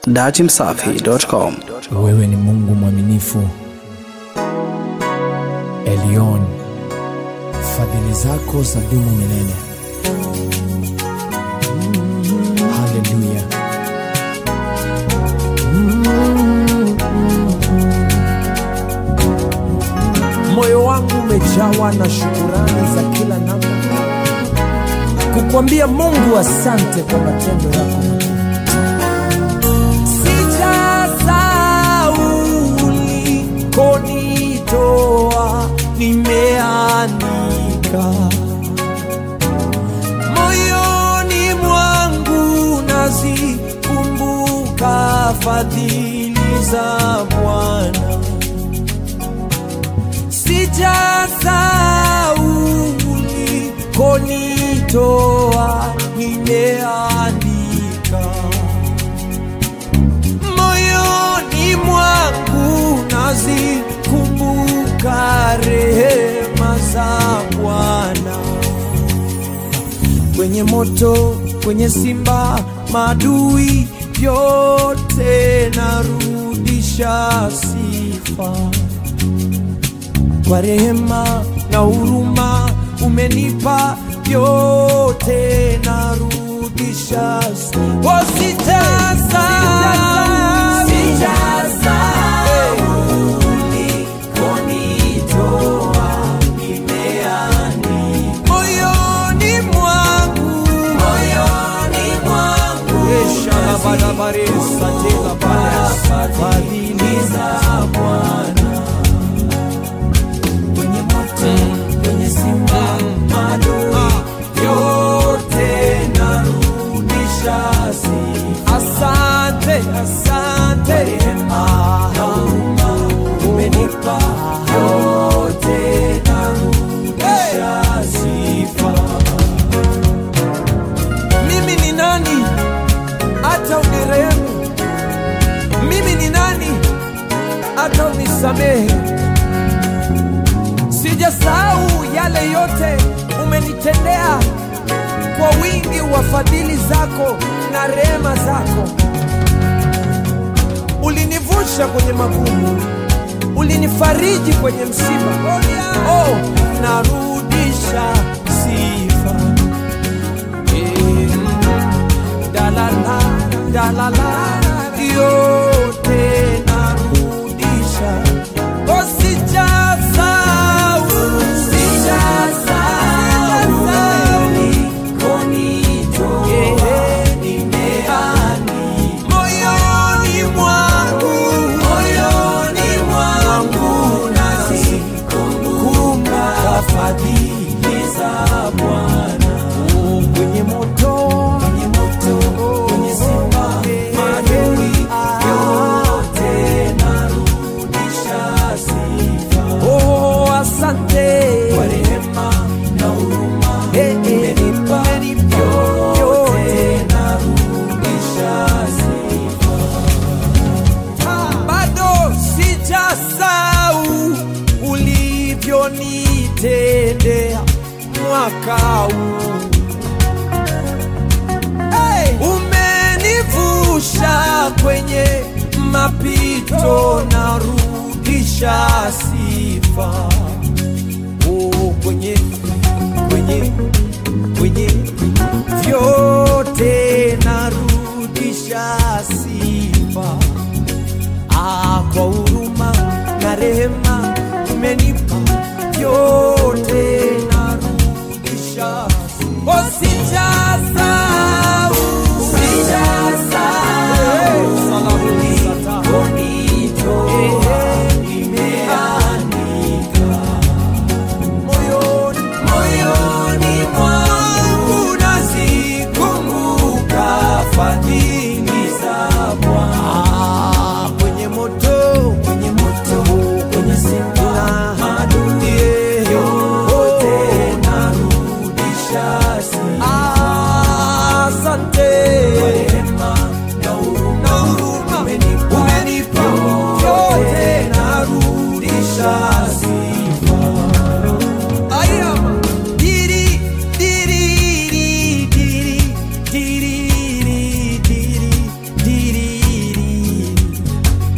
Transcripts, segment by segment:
datimsafi.com. Wewe ni Mungu mwaminifu, Elion, fadhili zako za dumu milele. Haleluya. Moyo wangu umejawa na shukurani za kila namna, kukwambia Mungu asante kwa matendo yako makuu. Sijasahau ulikonitoa, nimeandika moyoni mwangu, nazikumbuka fadhili za Bwana. Sijasahau ulikonitoa, nimeandika moyoni mwangu nazikumbuka rehema za Bwana. Kwenye moto, kwenye simba, madui yote narudisha sifa kwa rehema na huruma umenipa yote narudisha sifa. Oh, sitasahau. Moyoni mwangu Eshalabadabaresa tela bada fadhili za Bwana kwenye moto, kwenye simba, madui yote narudisha sifa. Asante, asante rehema na huruma umenipa yote narudisha sifa. Mimi ni nani hata unirehemu? Mimi ni nani hata unisamehe? Sijasahau yale yote umenitendea kwa wingi wa fadhili zako na rehema zako. Ulinivusha kwenye magumu, ulinifariji kwenye msiba. Oh, narudisha sifa. Eh, dalala, dalala, yote narudisha. Oh, sijasahau, sijasahau, yeah, moyoni mwangu, moyoni mwangu nazikumbuka fadhili za Bwana. Oh, kwenye moto, kwenye moto, kwenye simba, madui yote narudisha sifa. Oh, asante kwa rehema na huruma umenipa yote narudisha sifa. Bado sijasahau ulivyonitendea mwaka huu hey! Umenivusha kwenye mapito, narudisha sifa oh, kwenye kwenye kwenye vyote narudisha sifa ah, kwa huruma na rehema umenipa vyote narudisha oh, sijasahau moyoni moyoni mwangu nazikumbuka fadhili za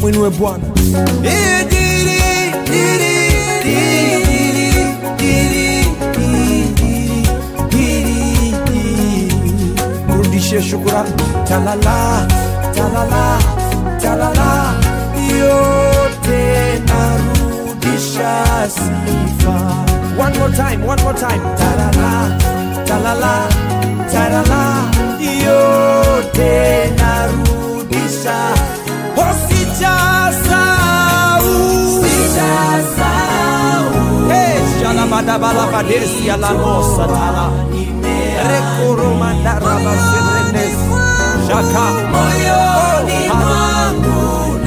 mwinue Bwana. Ijiri, iri, iri, iri, iri, iri, iri. Mrudishie shukurani. Talala, talala, talala, yote narudisha sifa. One more time, one more time. Talala, talala, talala, yote narudisha. Oh, sijasahau. Hey, shalabadabalabadesi alamosa tala. Rekoromandarabaserenes. Shaka. Moyoni mwangu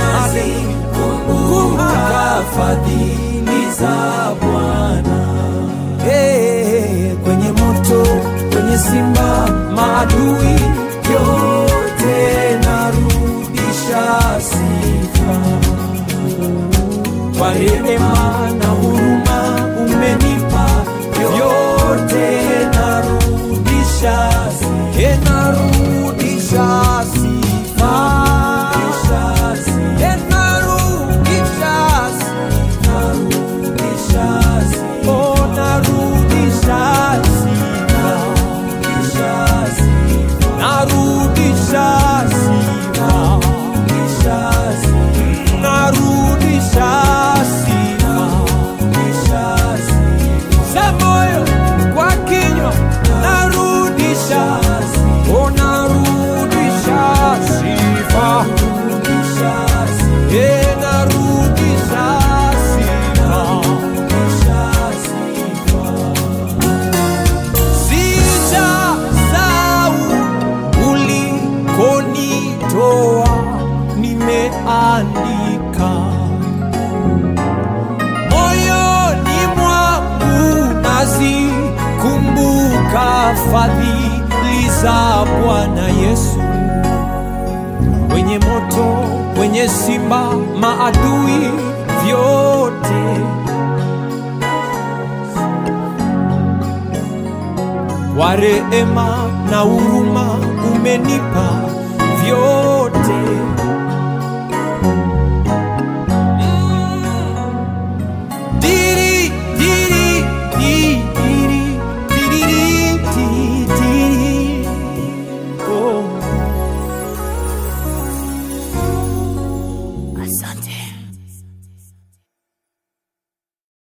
nazikumbuka fadhili za Bwana. Hey, kwenye moto, kwenye simba, maadui yote narudisha sifa kwa rehema na huruma umenipa vyote, narudisha sifa, Eh, narudisha sifa, Eh, narudisha sifa, oh, narudisha sifa, narudisha sifa, narudisha sifa za moyo kwa kinywa narudisha oh, narudisha sifa Eh, narudisha sifa sijasahau ulikonitoa nimeandika moyoni mwangu nazikumbuka fadhili za Bwana Yesu. Kwenye moto, kwenye simba, maadui vyote kwa rehema na huruma umenipa vyote